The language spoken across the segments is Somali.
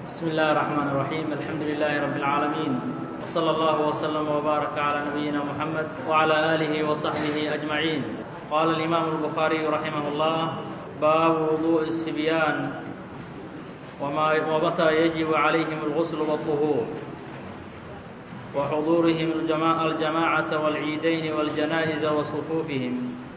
بسم الله الرحمن الرحيم الحمد لله رب العالمين وصلى الله وسلم وبارك على نبينا محمد وعلى آله وصحبه أجمعين قال الإمام البخاري رحمه الله باب وضوء الصبيان وما ومتى يجب عليهم الغسل والطهور وحضورهم الجماعة, الجماعة والعيدين والجنائز وصفوفهم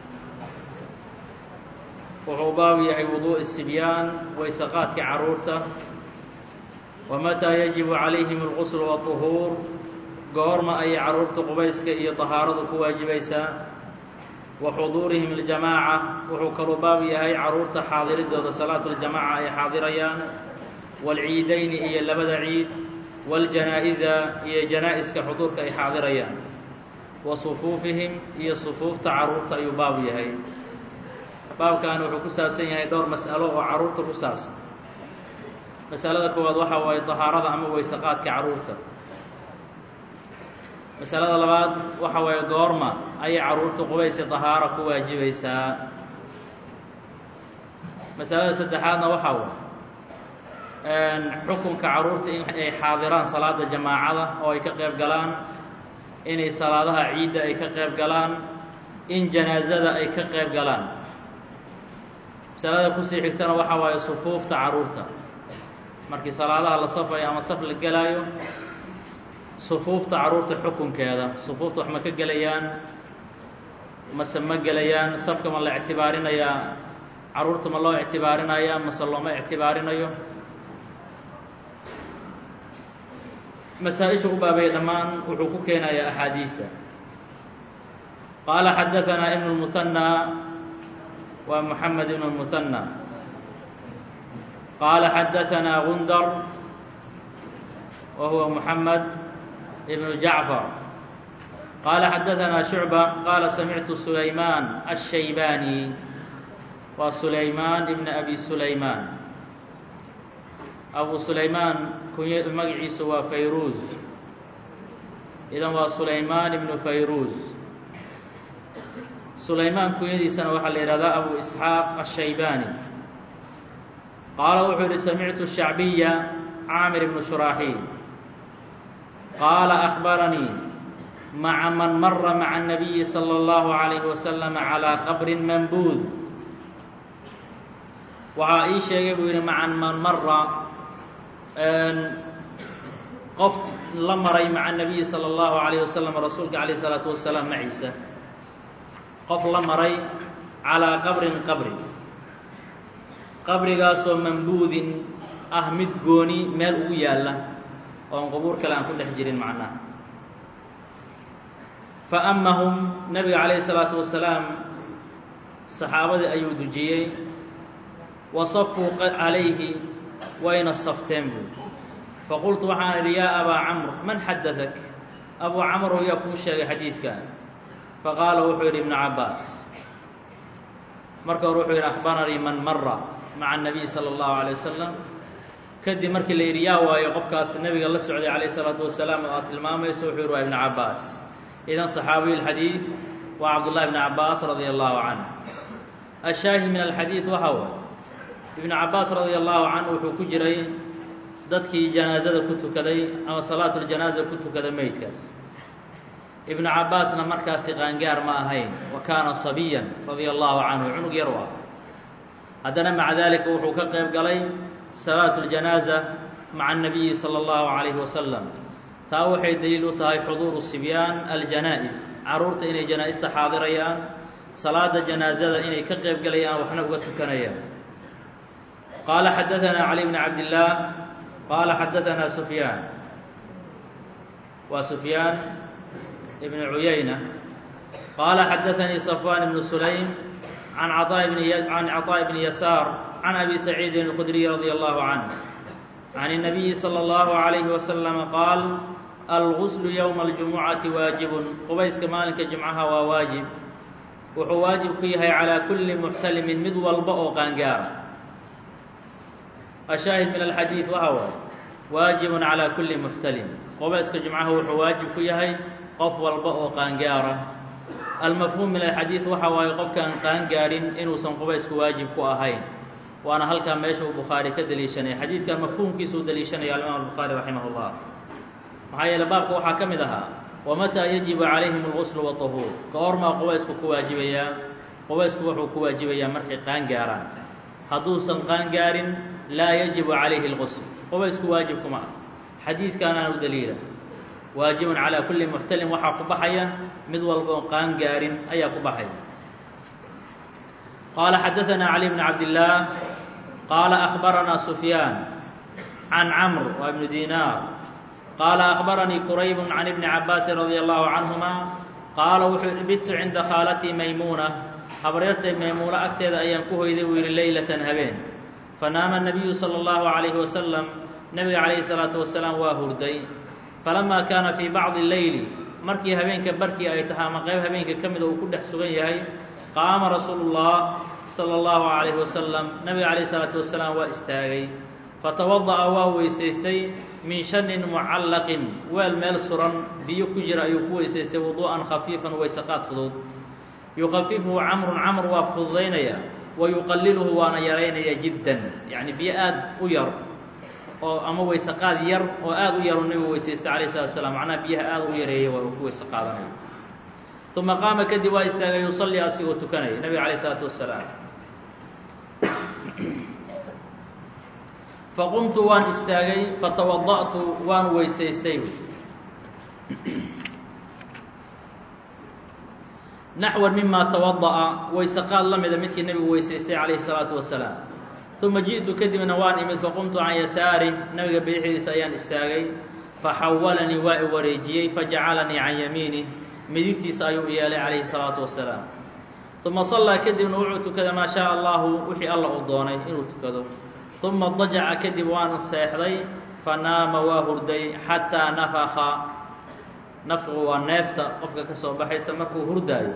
wuxuu baab yahay wuduuءi الsibyaan waysaqaadka caruurta wamataa yajibu calayhim اlqusl waطuhuur goorma ayay caruurta qubayska iyo طahaaradu ku waajibaysaa wa xuduurihim اljamaaca wuxuu kaluu baab yahay caruurta xaadiridooda salaatu اljamaca ay xaadirayaan wاlciidayni iyo labada ciid wاljanaa'iza iyo janaa'iska xuduurka ay xaadirayaan wa sufuufihim iyo sufuufta caruurta ayuu baab yahay baabkan wuxuu ku saabsan yahay dhowr mas'alo oo carruurta ku saabsan masalada koowaad waxa waaye dahaarada ama waysaqaadka carruurta masalada labaad waxa waaye goorma ayay carruurta qubaysi dahaaro ku waajibaysaa masalada saddexaadna waxaa waay xukunka carruurta in ay xaadiraan salaada jamaacada oo ay ka qayb galaan inay salaadaha ciidda ay ka qayb galaan in janaasada ay ka qayb galaan masalada kusii xigtana waxaa waaye sufuufta carruurta markii salaadaha la safayo ama saf la gelaayo sufuufta carruurta xukunkeeda sufuufta wax ma ka gelayaan mase ma gelayaan safka ma la ictibaarinayaa carruurta ma loo ictibaarinaya mase looma ictibaarinayo masaa-isha u baabaya dhammaan wuxuu ku keenayaa axaadiidta qaala xadaanaa ibnu lmuhanى wa mحamed بن المثنى qال xdثnا غندر وهو محمد بن جعفر qال xdثnا شعبة qال سمعت سليمان الشhيباني wa سليمان بن أbي سليمان أbو سليمان kuny magaciisu waa فayruز idan waa سليمان بن فayruز sulaymaan kunyadiisana waxaa la yihahdaa abu isxaaq الshaybaani qaala wuxuu yihi samictu shacbiya caamir ibnu shuraaxiil qaala أخbaranii maca man mara maca الnabiyi salى اllahu عalayhi wasalam calىa qabrin mambuud waxaa ii sheegay buu yihi maca man mara qof la maray maca الnabiyi salى اllahu عalayه wasalam rasuulka alayه الsalaatu wasalaam maciisa qof la maray calىa qabrin qabri qabrigaasoo mambuudin ah mid gooni meel ugu yaalla oon qubuur kale aan ku dhex jirin macnaha faamahum nabiga calayhi الsalaatu wasalaam saxaabadii ayuu dujiyey wa safuu calayhi wayna safteen buui faqultu waxaan idhi yaa abaa camr man xadadak abuu camrow yaa kuu sheegay xadiidkan faqaala wuxuu yidhi ibnu cabbaas marka hore wuxuu yidhi akhbaranii man mara maca الnabiy salى اllahu عalيه wasalam kadib markii la yidhi yaa waayo qofkaas nebiga la socday calayh الsalaatu wasalaam oo aad tilmaamayso wuxuu yidhi waa ibnu cabbaas idan صaxaabiyu اlxadiid waa cabdullahi ibnu cabbaas radia allahu canh ashaahid min alxadiid waxa waay ibnu cabbaas radia allahu canhu wuxuu ku jiray dadkii janaasada ku tukaday ama salaatu اljanaaza ku tukada meydkaas ibnu cabbaasna markaasi qaangaar ma ahayn wa kaana sabiyan radia allahu canhu cunug yar u ah haddana maca daalika wuxuu ka qayb galay salaatu اljanaaza maca الnabiyi salى اllahu عalayhi wasalam taa waxay daliil u tahay xuduuru sibyaan aljanaa-is carruurta inay janaa-ista xaadirayaan salaada janaazada inay ka qayb galayaan waxna uga tukanayaan qaala xadaanaa cali bni cabdillaah qaala xadaanaa sufyaan waa sufyaan بن عyynة qال xdثnي صفوان بن سليم عن عن عطاء بن يسار عن أbي سعيid الخdري رضي الله عنه عن النبي صلى الله عليه وسلم qاaل الغسل يوم الجuمعaةi waaجiب qubayska maalinka جuمcaha waa waaجiب wuxuu waaجiب ku yahay عalى kuli محتلmi mid walba oo qaangaara الشhaahد min الxadيiث waxa waay waaجiب عalى kuli محتلم qubayska جuمcaha wuxuu waaجiب ku yahay qof walba oo qaangaara almafhuum min alxadiid waxa waaye qofkaan qaangaarin inuusan qubaysku waajib ku ahayn waana halkaa meesha uu bukhaari ka deliishanaya xadiidkan mafhuumkiisa u deliishanaya alimaam albukhaari raximah اllah maxaa yeele baabka waxaa ka mid ahaa wamataa yajibu calayhim اlguslu waطahuur ka ormaa qubaysku ku waajibayaa qubaysku wuxuu ku waajibayaa markay qaan gaaraan hadduusan qaan gaarin laa yajibu calayhi اlgusl qubaysku waajib kuma ah xadiidkaanaan u daliila waajibun calaa kulli muxtalin waxaa ku baxaya mid walboon qaan gaarin ayaa ku baxaya qaala xadaثana cali bn cabdillaah qaala akhbaranaa sufyaan can camr waa ibnu dinaar qaala akhbaranii qurayb can ibni cabaasin radia allahu canhuma qaala wuxuu bittu cinda khaalatii maymuuna habreertay maymuuno agteeda ayaan ku hoyday buu yidhi leylatan habeen fanaama nabiyu sala allahu calayhi wasalam nebiga calayhi salaatu wasalaam waa hurday falamaa kaana fii bacdi leyli markii habeenka barkii ay tahay ama qayb habeenka ka mida uu ku dhex sugan yahay qaama rasuulu llah sala allahu calayhi wasalam nebiga calayhi salaatu wasalaam waa istaagay fatawada'a waa weysaystay min shanin mucallaqin weel meel suran biyo ku jira ayuu ku weysaystay wuduu'an khafiifan weysaqaad fudud yukhafifuhu camrun camr waa fududaynaya wa yuqaliluhu waana yaraynaya jiddan yacni biyo aad u yar oo ama weysaqaad yar oo aad u yar uu nebigu weysaystay calayh salatu wasalaam macnaha biyaha aad u yareeyay waa uu ku weyse qaadanaya uma qaama kadib waa istaagay yusallii asigoo tukanaya nebiga calayh isalaatu wasalaam faqumtu waan istaagay fatawada'tu waan weysaystay naxwan mima tawada'a weysaqaad la mida midkii nebigu weysaystay calayhi salaatu wasalaam uma ji'tu kadibna waan imid faqumtu can yasaari nabiga bidixdiisa ayaan istaagay faxawalanii waa i wareejiyey fajacalanii can yamiinih midigtiisa ayuu yeelay calayhi salaatu wasalaam uma sallaa kadibna wuxuu tukaday maa shaaa allahu wixii alla uu doonay inuu tukado uma dajaca kadib waan seexday fanaama waa hurday xataa nafaka nafqigu waa neefta qofka ka soo baxaysa markuu hurdaayo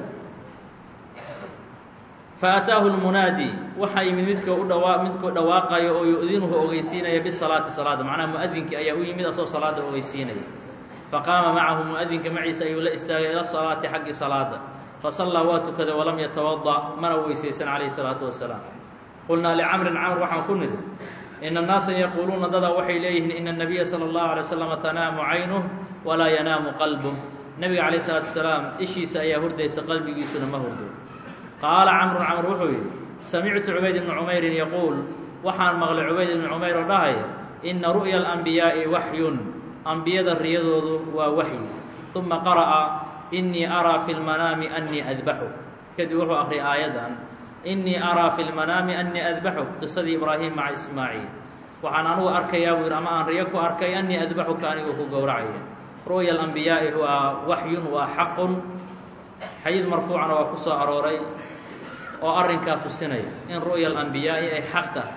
faataahu lmunaadi waxaa yimid midka u dhawaa midkuu dhawaaqayo oo yu-dinuhu ogeysiinaya bisalaati salaada macnaha mu-adinkii ayaa u yimid asoo salaada ogeysiinaya faqaama macahu mu-adinka maciisa ayuu la istaagay ila salaati xaggi salaada fasallaa waa tukaday walam yatawada mana weysaysan calayhi salaatu wasalaam qulnaa licamrin camr waxaan ku nidhi ina annaasa yaquuluuna dadaa waxay leeyihiin ina الnabiya salى اllahu alay waslama tanaamu caynuh walaa yanaamu qalbuh nebiga calayh salaatu wasalaam ishiisa ayaa hurdaysa qalbigiisuna ma hurdo qaala camrun camr wuxuu yidhi samictu cubayd ibni cumeyrin yaquul waxaan maqlay cubayd ibni cumayr oo dhahaya ina ru'ya alanbiyaa'i waxyun ambiyada riyadoodu waa waxyi uma qara'a inii araa fi lmanaami annii adbaxu kadib wuxuu akhriyay aayaddan inii araa fi lmanaami annii adbaxuk qisadii ibraahim maca ismaaciil waxaan anugu arkayaa buu yidhi ama aan riyo ku arkay annii adbaxuka anigoo ku gowracaya ru'ya alambiyaa'i waa waxyun waa xaqun xadiid marfuucana waa ku soo arooray oo arrinkaa tusinaya in ru'ya alambiyaa'i ay xaq tahay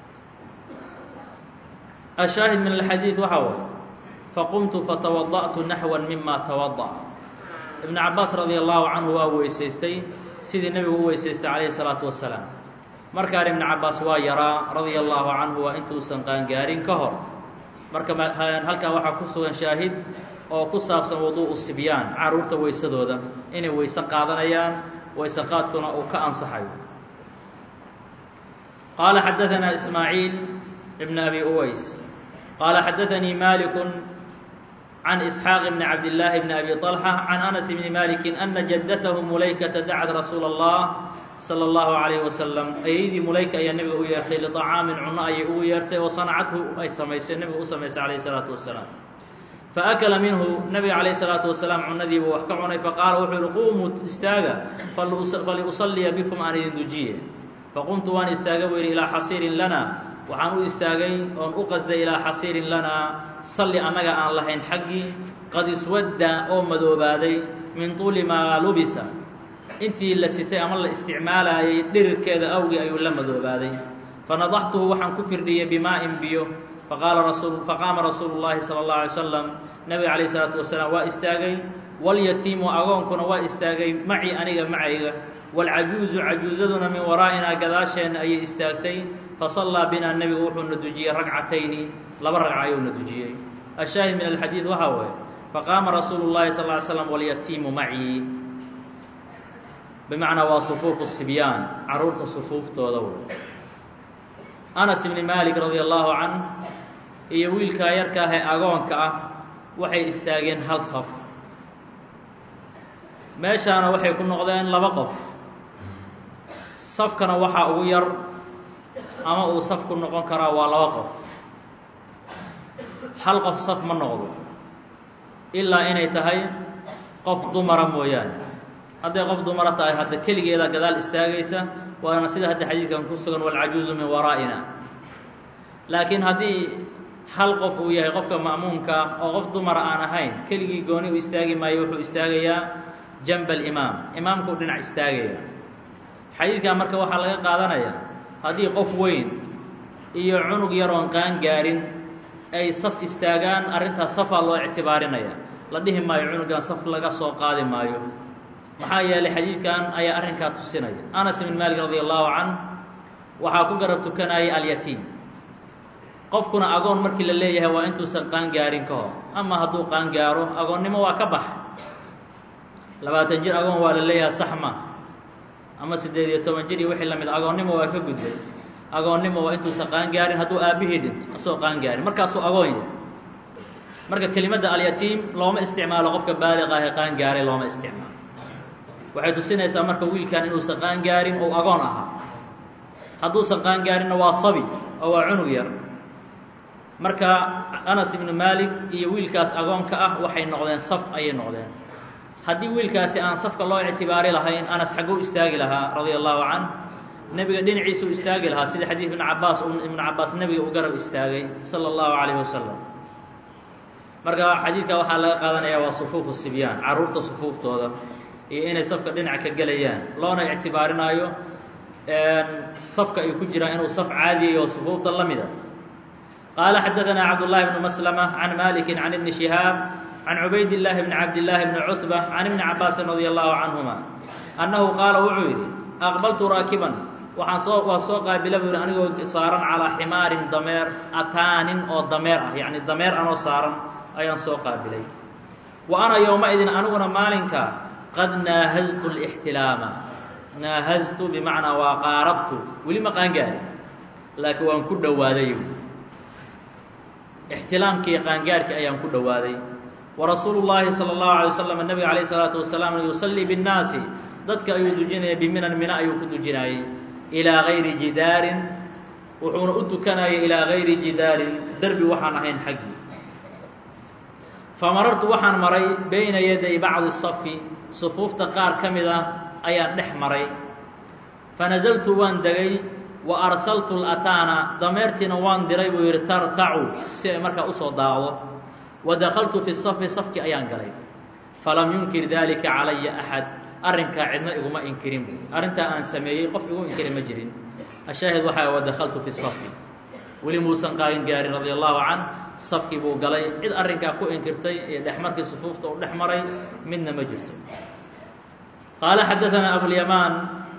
ashaahid min alxadiid waxaa way faqumtu fatawada'tu naxwan mima tawada'a ibnu cabaas radia allahu canhu waa weysaystay sidii nebigu u weysaystay calayhi salaatu wasalaam markaan ibnu cabaas waa yaraa radia allahu canhu waa intuusan qaangaarin ka hor marka halkaa waxaa ku sugan shaahid oo ku saabsan wuduu'u sibyaan carruurta weysadooda inay weyse qaadanayaan weyse qaadkuna uu ka ansaxayo qaala xadaanaa ismaaciil ibn abi uways qaala xadaanii maaliku can isxaaq bni cabdillaahi bni abi طalxa can anas bni maliki ana jaddatahu mulaykata dacad rasuula allah salى اllahu عalayh wasalam ayaydii mulayka ayaa nebiga u yeertay liطacaamin cunno ayay ugu yeertay oo sanacathu ay samaysay nebiga u samaysay calayh الsalaatu wasalaam faakala minhu nebiga calayh الsalaatu wasalaam cunadiibuu wax ka cunay faqaala wuxuu yihi quumuu istaaga faliusalliya bikum aan idin dujiye faqumtu waan istaaga buu yidhi ilaa xasiirin lana waxaan u istaagay oon u qasday ilaa xasiirin lanaa salli annaga aan lahayn xaggii qad iswadda oo madoobaaday min tuuli maa lubisa intii la sitay ama la isticmaalaayay dhirirkeeda awgii ayuu la madoobaaday fanadaxtuhu waxaan ku firdhiyey bimaa'in biyo faqaala rasul faqaama rasuulu llaahi sala allahu alay slam nebiga calayh isalaatu wasalaam waa istaagay walyatiimu agoonkuna waa istaagay macii aniga macayga waalcajuuzu cajuuzaduna min waraa'inaa gadaasheenna ayay istaagtay fasallaa binaa nebigu wuxuuna dujiyey ragcatayni laba ragca ayuuna dujiyey ashaahid min alxadiid waxaa waye faqaama rasuulu llahi sal ly slam walyatiimu macii bimacnaa waa sufuufu sibyaan carruurta sufuuftooda wey anas ibni malik radia allahu canh iyo wiilkaa yarka ah ee agoonka ah waxay istaageen hal saf meeshaana waxay ku noqdeen laba qof safkana waxaa ugu yar ama uu saf ku noqon karaa waa laba qof hal qof saf ma noqdo ilaa inay tahay qof dumara mooyaane hadday qof dumara tahay hadda keligeeda gadaal istaagaysa waana sida hadda xadiidkan ku sugan walcajuuzu min waraa'ina laakiin haddii hal qof uu yahay qofka ma'muumka ah oo qof dumara aan ahayn keligii gooni u istaagi maayo wuxuu istaagayaa janba alimaam imaamkuu dhinac istaagaya xadiidkan marka waxaa laga qaadanayaa haddii qof weyn iyo cunug yaroon qaan gaarin ay saf istaagaan arrintaas safaa loo ictibaarinaya la dhihi maayo cunugan saf laga soo qaadi maayo maxaa yeelay xadiidkan ayaa arrinkaa tusinaya anas ibn maalik radi allahu canh waxaa ku garab tukanayay alyatiim qofkuna agoon markii la leeyahay waa intuusan qaan gaarin ka hor ama hadduu qaan gaaro agoonnimo waa ka bax labaatan jir agoon waa la leeyahay sax ma ama siddeed iyo toban jir iyo wixii lamid agoonnimo waa ka gudbay agoonnimo waa intuusan qaan gaarin hadduu aabbihii dhinto asoo qaan gaarin markaasuu agoon yahay marka kelimadda alyatiim looma isticmaalo qofka baaliq ah ee qaan gaaray looma isticmaalo waxay tusinaysaa marka wiilkan inuusan qaan gaarin ou agoon ahaa hadduusan qaan gaarinna waa sabi oo waa cunug yar marka anas ibnu maalik iyo wiilkaas agoonka ah waxay noqdeen saf ayay noqdeen haddii wiilkaasi aan safka loo ictibaari lahayn anas xagguu istaagi lahaa radia allahu canh nebiga dhinaciisuu istaagi lahaa sida xadiid ibnu cabaas ibnu cabaas nebiga u garab istaagay sala allahu calayh wasalam marka xadiidka waxaa laga qaadanaya waa sufuufu sibyaan carruurta sufuuftooda iyo inay safka dhinac ka gelayaan loona ictibaarinaayo safka ay ku jiraan inuu saf caadiyay oo sufuufta la mida qaala xadaثna cabdالlahi bnu maslmة can maliki can ibni shihaab can cubayd الlahi bni cabdالlahi bni cutbة can ibni cabaasin radi allahu canهuma annahu qaala wuxuu yidhi aqbaltu raakiban waxaan soo waa soo qaabila bu yidhi anigoo saaran calaa ximaarin dameer ataanin oo dameer ah yacni dameer anoo saaran ayaan soo qaabilay wa ana yowmaidin aniguna maalinka qad naahaztu اlاxtilaama naahaztu bimacnaa waa qaarabtu weli ma qaangaari laakiin waan ku dhowaaday ixtilaamkii qaangaarhkii ayaan ku dhowaaday wa rasuulu llaahi salى اllahu alay waslam nebiga calayh isalaatu wasalaam yusallii biاnnaasi dadka ayuu dujinaya biminan mina ayuu ku dujinayay ilaa gayri jidaarin wuxuuna u tukanayay ilaa gayri jidaarin derbi waxaan ahayn xaggii famarartu waxaan maray bayna yaday bacdi safi sufuufta qaar ka mid ah ayaan dhex maray fanazaltu waan degay wa arsaltu lataana dameertiina waan diray buu yidhi tartacu si ay markaa usoo daacdo wa dakaltu fi safi safkii ayaan galay falam yunkir dalika calaya axad arrinkaa cidna iguma inkirin bu arrintaa aan sameeyey qof igu inkiri ma jirin ashaahid waxaa wa dakaltu fi safi weli muusan qaagin gaarin radia allahu can safkii buu galay cid arrinkaa ku inkirtay iyo dhexmarkii sufuufta uu dhex maray midna ma jirto qaala xadaanaa abulyamaan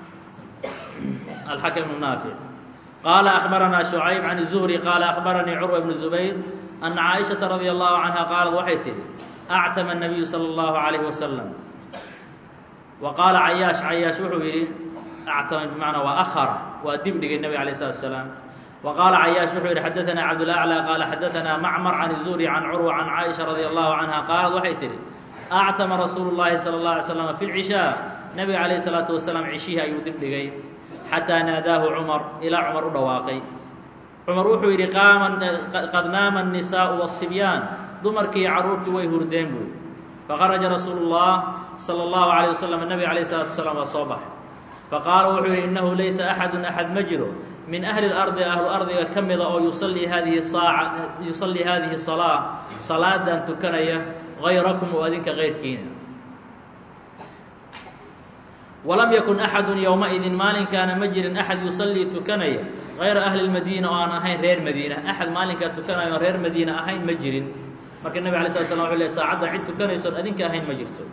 الحكم بن نافع قال أخبرنا شعيب عن الزهري قال أخبرني عروة بن الزبير أن عائشة رضي الله عنها قالت waxay tihi أعتم النبي صلى الله عليه وسلم وقال عyاaش عyاaش wuxuu yihi أعتم بمعنى وأخر waa dib dhigay النبي عليه الصلاة وسلام وقال عyاaش wuxuu yihi حدثنا عبدالأعلى قال حدثنا معمر عن الزهري عن عروة عن عائشة رضي الله عنها قالت waxay tihi أعتم رsuuل اللhi صلى الله عليه وسلم في العشاء نبga عليه الصلاaة وسلام عشhihii ayuu dib dhigay xatىa naadaahu cumar ilaa cumar u dhawaaqay cumar wuxuu yidhi qad naama الnisaaءu والصibyaan dumarkii carruurtii way hurdeen buy faqaraja rasuulu الlah salى الlahu عalيه waslm nebiga عalيه الصلاatu وسلام waa soo baxay faqaala wuxuu yidhi inahu laysa axadu axad ma jiro min ahli اlardi ahlu ardiga ka mida oo yusallii hadihi saaca yusallii hadihi salaa salaadan tukanaya غayrakum oo adinka kayrkiina walam yakun axadu yowmaidin maalinkaana ma jirin axad yusallii tukanaya hayra ahli lmadiina oo aan ahayn reer madiina axad maalinkaa tukanaya oon reer madiina ahayn ma jirin marka nebig alay slat slam wuxu ley saacadda cid tukanaysoon adinka ahayn ma jirto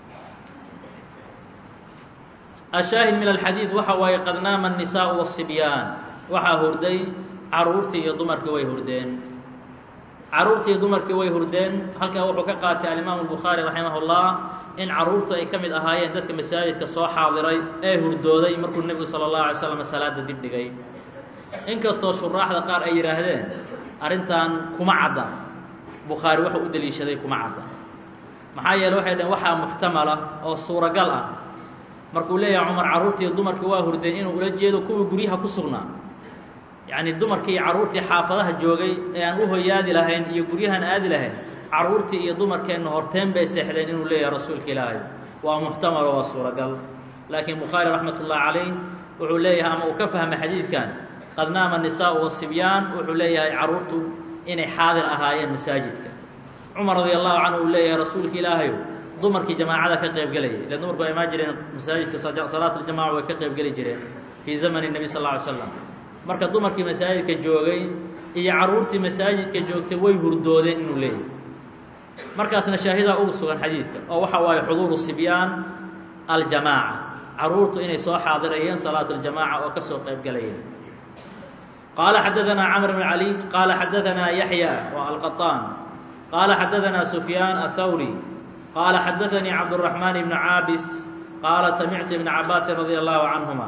ashaahid min alxadiid waxa waaye qad naama الnisaءu والصibyaan waxaa hurday caruurtii iyo dumarkii way hurdeen caruurtii dumarkii way hurdeen halkaa wuxuu ka qaatay alimaamu الbukhaari raximah اllah in carruurtu ay ka mid ahaayeen dadka masaajidka soo xaadiray ee hurdooday markuu nebigu salى الlahu alay slam salaada dib dhigay inkastoo shuraaxda qaar ay yidhaahdeen arrintan kuma cadda bukhaari wuxuu u deliishaday kuma cadda maxaa yeele waxay dhaheen waxaa muxtamala oo suuragal ah markuu leeyahay cumar carruurtii dumarkii waa hurdeen inuu ula jeedo kuwii guryaha ku sugnaa yacnii dumarkii iyo carruurtii xaafadaha joogay ee aan u hoyaadi lahayn iyo guryahan aadi lahayn carruurtii iyo dumarkeenna horteen bay seexdeen inuu leeyahay rasuulka ilaahay waa muxtamalo waa suuragal laakiin bukhaari raxmat ullahi calayh wuxuu leeyahay ama uu ka fahmay xadiidkan qad naama nisaau wasibyaan wuxuu leeyahay carruurtu inay xaadir ahaayeen masaajidka cumar radi allahu canhu uu leeyahay rasuulka ilaahayo dumarkii jamaacada ka qayb gelayay ile dumarku waa imaan jireen masaajidka salaat aljamaca way ka qayb geli jireen fii zamani nebi sal lla ly slam marka dumarkii masaajidka joogay iyo carruurtii masaajidka joogtay way hurdoodeen inuu leeyahay markaasna shaahidaa ugu sugan xadiidka oo waxa waaye xuduuru sibyaan aljamaaca carruurtu inay soo xaadirayeen salaat aljamaca oo ka soo qayb galayeen qaala xadaanaa camr bn cali qaala xadaanaa yaxya waa alqaطaan qaala xadaanaa sufyaan athawri qaala xadaanii cabdالرaحmaan ibn caabis qaala samictu ibna cabaasin radi allahu canهuma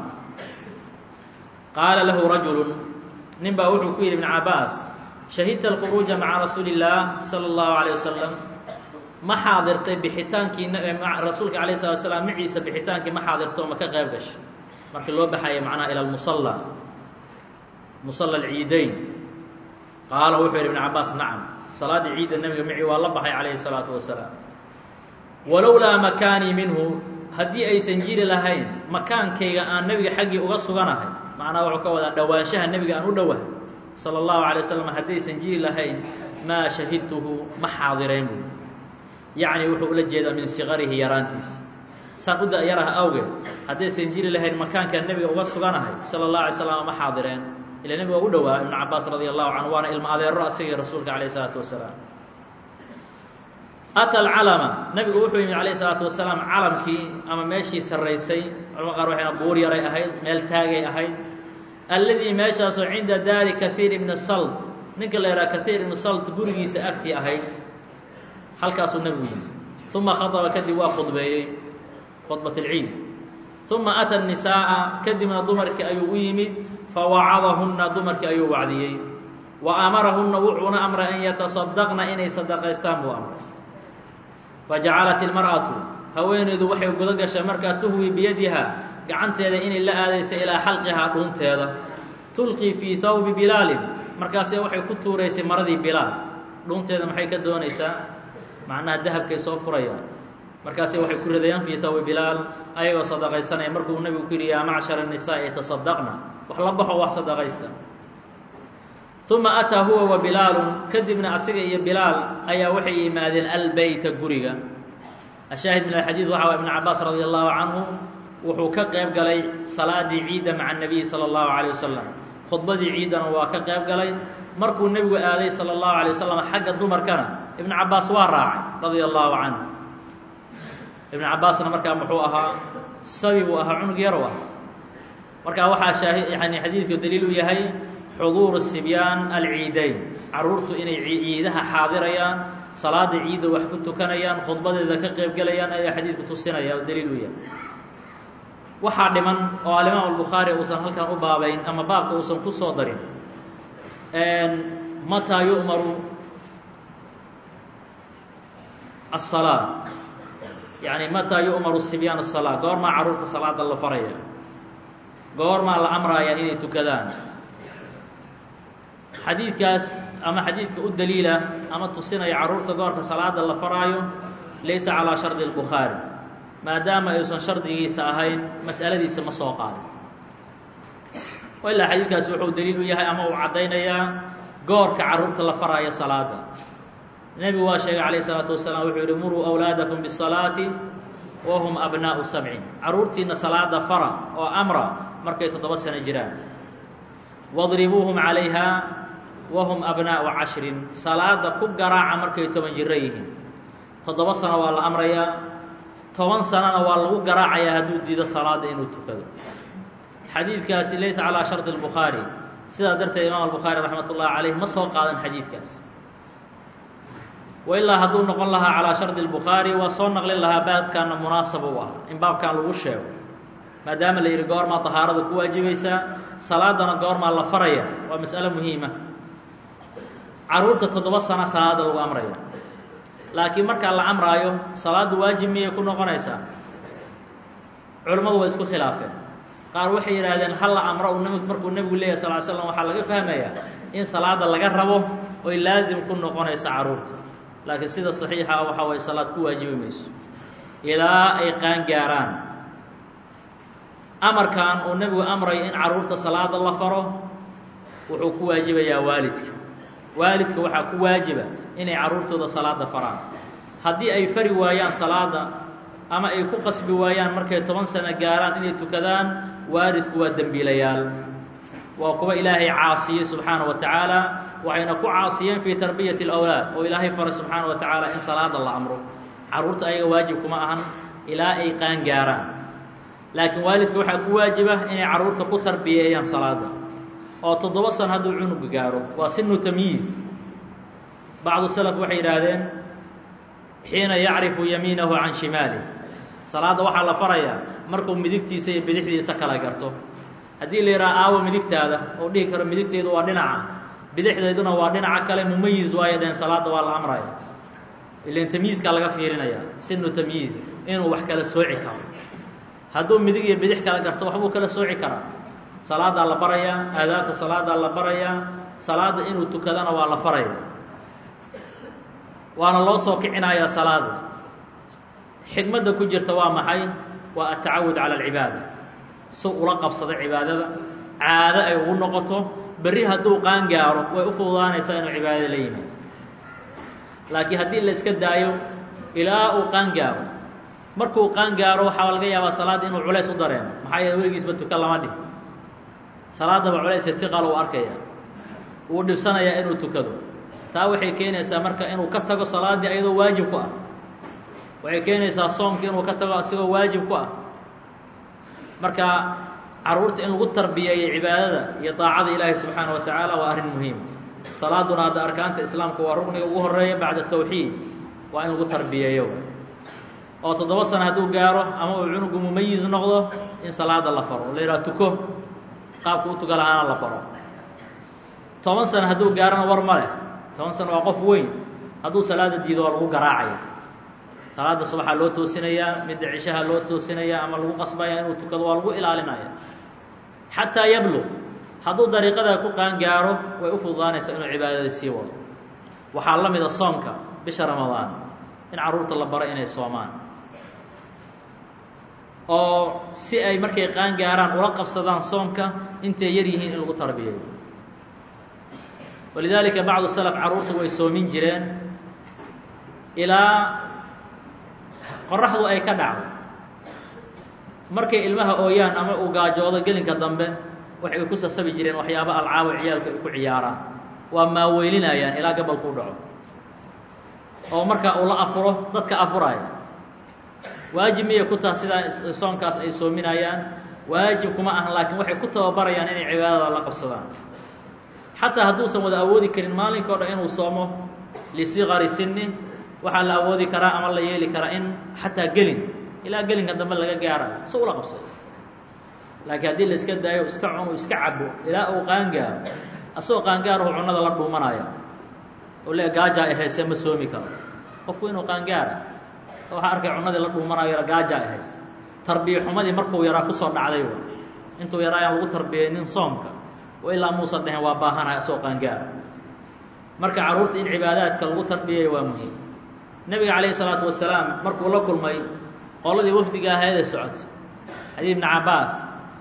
qaala lahu rajulu nin baa wuxuu ku yidhi ibn cabaas shahidta alkhuruuja maca rasuuli اllaah salى اllahu عalيه wasalam ma xaadirtay bixitaankii rasuulka alayه الslat slaam maciisa bixitaankii ma xaadirto ma ka qayb gashay markii loo baxaya macnaha ilى اlmusala musala alciidayn qaala wuxuu yidhi ibn cabaas nacam salaaddii ciidda nebiga mici waa la baxay calayhi الsalaatu wasalaam walowlaa makaanii minhu haddii aysan jiri lahayn makaankayga aan nebiga xaggii uga suganahay macnaha wuxuu ka wadaa dhowaanshaha nebiga aan u dhowahay sala allahu alay wasalam haddaysan jiri lahayn maa shahidtuhu ma xaadireen buy yacni wuxuu ula jeedaa min siqarihi yaraantiisa saan u da-yaraha awgeed haddaysan jiri lahayn makaankaan nebiga uga suganahay sala allahu alay slam ma xaadireen ila nebiga waa u dhowaa ibnu cabaas radi allahu canhu waana ilmo adeero asagii rasuulka calayh isalaatu wasalaam ata alcalama nebigu wuxuu yimid calayh isalaatu wasalaam calamkii ama meeshii sarraysay culama qaar waxayna buur yaray ahayd meel taagay ahayd alladii meeshaasoo cinda daari kahiir ibni salt ninka la yidhaha kahiir ibni salt gurigiisa agtii ahayd halkaasuu nebigu yimid uma khadaba kadib waa khudbeeyey khudbat alciid uma ata nisaa'a kadibna dumarkii ayuu u yimid fawacadahunna dumarkii ayuu wacdiyey wa amarahunna wuxuuna amray an yatasadaqna inay sadaqaystaan buu amray fajacalat ilmar'atu haweeneydu waxay guda gashay markaa tuhwi biyadiha gacanteeda inay la aadaysa ilaa xalqihaa dhuunteeda tulqii fii hawbi bilaalin markaase waxay ku tuuraysay maradii bilaal dhuunteeda maxay ka doonaysaa macnaha dahabkay soo furayaan markaase waxay ku ridayaan fii hawbi bilaal ayagoo sadaqaysanaya markuu nebigu ku yidhi yaa macshara nisaa'i tasadaqna wax la baxo wax sadaqaysta uma ataa huwa wa bilaalun kadibna asiga iyo bilaal ayaa waxay yimaadeen albeyta guriga ashaahid min alxadiid waxa waa ibn cabaas radi allahu canhu wuxuu ka qayb galay salaadii ciidda maca nabiyi sala allahu calayh wasalam khudbadii ciiddana waa ka qayb galay markuu nebigu aaday sala allahu alay wasalam xagga dumarkana ibn cabaas waa raacay radia allahu canhu ibn cabaasna markaa muxuu ahaa sabi buu ahaa cunug yarow ah markaa waxaa shaahi yani xadiidku daliil u yahay xuduuru sibyaan alciidayn carruurtu inay ciidaha xaadirayaan salaada ciidda wax ku tukanayaan khudbadeeda ka qayb gelayaan ayaa xadiidku tusinaya oo daliil u yahay waxaa dhiman oo alimaam albukhaari uusan halkan u baabayn ama baabka uusan ku soo darin mataa yu'maru aلsalaa yani mataa yu'maru sibyaan aلsalaa goormaa carruurta salaada la faraya goormaa la amraaya inay tukadaan xadiidkaas ama xadiidka u daliila ama tusinaya carruurta goorka salaada la faraayo laysa calaa shardi اlbukhaari maadaama ayuusan shardigiisa ahayn mas'aladiisa ma soo qaadin ilaa xadiidkaasi wuxuu daliil u yahay ama uu caddaynayaa goorka carruurta la faraayo salaada nebigu waa sheegay calayh isalaatu wasalaam wuxuu yihi muruu awlaadakum bisalaati wa hum abnaa'u sabcin carruurtiina salaada fara oo amra markay toddoba sano jiraan wadribuuhum calayha wahum abnaa'u cashrin salaada ku garaaca markay toban jiro yihiin toddoba sano waa la amrayaa toban sanona waa lagu garaacayaa hadduu diido salaada inuu tukado xadiidkaasi laysa calaa shardi اlbukhaari sidaa darteed imaam albukhaari raxmat ullahi calayh ma soo qaadan xadiidkaas wailaa hadduu noqon lahaa calaa shardi اlbukhaari waa soo naqlin lahaa baabkaana munaasab u ah in baabkan lagu sheego maadaama la yidhi goormaa dahaarada ku waajibaysaa salaadana goormaa la faraya waa mas'alo muhiima carruurta toddoba sano salaada lagu amraya laakiin markaa la amraayo salaaddu waajib miyay ku noqonaysaa culimmadu way isku khilaafeen qaar waxay yidhaahdeen hal la amro u nb markuu nebigu leeyahy sal l slam waxaa laga fahmayaa in salaada laga rabo oy laasim ku noqonaysa carruurta laakiin sida saxiixa ah waxaa waye salaad ku waajibi mayso ilaa ay qaan gaaraan amarkan uu nebigu amrayo in carruurta salaada la faro wuxuu ku waajibayaa waalidka waalidka waxaa ku waajiba inay carruurtooda salaada faraan haddii ay fari waayaan salaada ama ay ku qasbi waayaan markay toban sano gaaraan inay tukadaan waalidku waa dembiilayaal waa kuwa ilaahay caasiyey subxaana wa tacaala waxayna ku caasiyeen fii tarbiyati اlawlaad oo ilaahay faray subxaana wa tacaala in salaada la amro carruurta ayaga waajib kuma ahan ilaa ay qaan gaaraan laakiin waalidka waxaa ku waajiba inay carruurta ku tarbiyeeyaan salaada oo toddoba san hadduu cunuga gaaro waa sinu tamyiiz bacdu salaf waxay yidhaahdeen xiina yacrifu yamiinahu can shimaalih salaadda waxaa la farayaa markuu midigtiisa iyo bidixdiisa kala garto haddii la yidhaha aawo midigtaada oo dhihi karo midigteedu waa dhinaca bidixdeeduna waa dhinaca kale mumayiz waayo dheen salaadda waa la amraya ilan tamyiizkaa laga fiirinaya sinu tamyiiz inuu wax kala sooci karo hadduu midig iyo bidix kala garto waxbuu kala sooci karaa salaadaa la barayaa aadaabta salaadaa la barayaa salaadda inuu tukadana waa la faraya waana loo soo kicinayaa salaada xikmadda ku jirta waa maxay waa atacawud cala alcibaada si ula qabsado cibaadada caado ay ugu noqoto berri hadduu qaan gaaro way u fududaanaysaa inuu cibaadada la yimaado laakiin haddii la iska daayo ilaa uu qaan gaaro markuu qaan gaaro waxaa laga yaabaa salaadda inuu culays u dareemo maxaa yeele weligiisba tukan lama dhih salaadaba culays ifiqal uu arkaya wuu dhibsanayaa inuu tukado taa waxay keenaysaa marka inuu ka tago salaaddii ayadoo waajib ku ah waxay keenaysaa soomka inuu ka tago asigoo waajib ku ah marka carruurta in lagu tarbiyeeyo cibaadada iyo daacada ilaahi subxaana wa tacaala waa arrin muhiim salaaduna hadda arkaanta islaamka waa rugniga ugu horeeya bacda tawxiid waa in lagu tarbiyeeyo oo toddoba sano hadduu gaaro ama uu cunugu mumayiz noqdo in salaada la faro la yidhaha tuko qaabka u tuka lahaana la baro toban sano hadduu gaarona war ma leh toban sano waa qof weyn hadduu salaada diido waa lagu garaacaya salaada subaxaa loo toosinayaa midda cishaha loo toosinayaa ama lagu qasbaya inuu tukado waa lagu ilaalinaya xataa yablug hadduu dariiqadaa ku qaan gaaro way u fududaanaysaa inuu cibaadada sii wado waxaa la mida soomka bisha ramadaan in carruurta la baro inay soomaan oo si ay markay qaan gaaraan ula qabsadaan soomka intay yar yihiin in lagu tarbiyeeyo walidaalika bacdu salaf carruurta way soomin jireen ilaa qoraxdu ay ka dhacdo markay ilmaha ooyaan ama uu gaajoodo gelinka dambe waxay ku sasabi jireen waxyaabo alcaabo ciyaalka ay ku ciyaaraan waa maaweylinayaan ilaa gabalku dhaco oo markaa uu la afuro dadka afuraya waajib miyay ku taha sidaa soonkaas ay soominayaan waajib kuma ahan laakiin waxay ku tababarayaan inay cibaadada la qabsadaan xataa hadduusan wada awoodi karin maalinka o dhan inuu soomo lisigari sinni waxaa la awoodi karaa ama la yeeli karaa in xataa gelin ilaa gelinka dambe laga gaarayo si ula qabsado laakiin haddii la iska daayo iska cuno iska cabo ilaa uu qaangaaro asagoo qaangaarahu cunnada la dhuumanaya oo le gaajaa ay hayse ma soomi karo qofku inuu qaangaara waxaa arkay cunnadii la dhuumanayo gaajaa ay hayse tarbiya xumadii markuu yaraa kusoo dhacday intuu yaraa ayaan lagu tarbiyaynin soomka oo ilaa muusan dhehen waa baahanahay asagoo qaangaara marka carruurta in cibaadaadka lagu tarbiyayo waa muhiim nebiga calayhi salaatu wasalaam markuu la kulmay qoladii wafdiga ahaydee socotay xadiid ibni cabbaas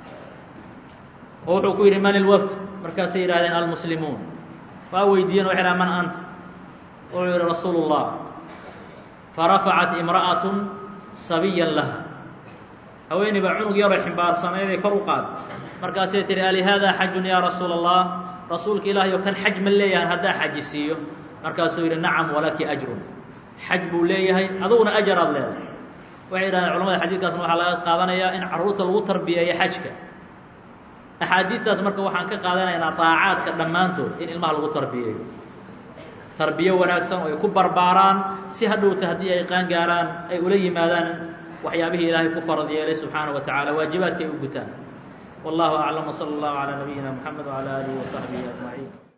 oo wuxuu ku yidhi man ilwafd markaasay yidhahdeen almuslimuun waa weydiiyeen waxay dhaha man anta wuxuu yidhi rasuulu اllah farafacat imra'atun sabiyan laha haweeney baa cunug yaroo ximbaarsanayday kor u qaad markaasay tihi alihaadaa xajun yaa rasuula allah rasuulka ilaahay oo kan xaj ma leeyahan haddaa xaji siiyo markaasuu yidhi nacam walaki ajrun xaj buu leeyahay aduguna ajar aad leedahay waxay yidhahdeen culamada xadiidkaasna waxaa laga qaadanayaa in carruurta lagu tarbiyeeyo xajka axaadiidtaas marka waxaan ka qaadanaynaa daacaadka dhammaantood in ilmaha lagu tarbiyeeyo tarbiyo wanaagsan oo ay ku barbaaraan si hadhowta haddii ay qaan gaaraan ay ula yimaadaan waxyaabihii ilaahay ku farad yeelay subxaana wa tacaala waajibaadka ay u gutaan wallahu aclam wsala allahu calaa nabiyina mxamed wcala aalihi wasaxbihi ajmaciin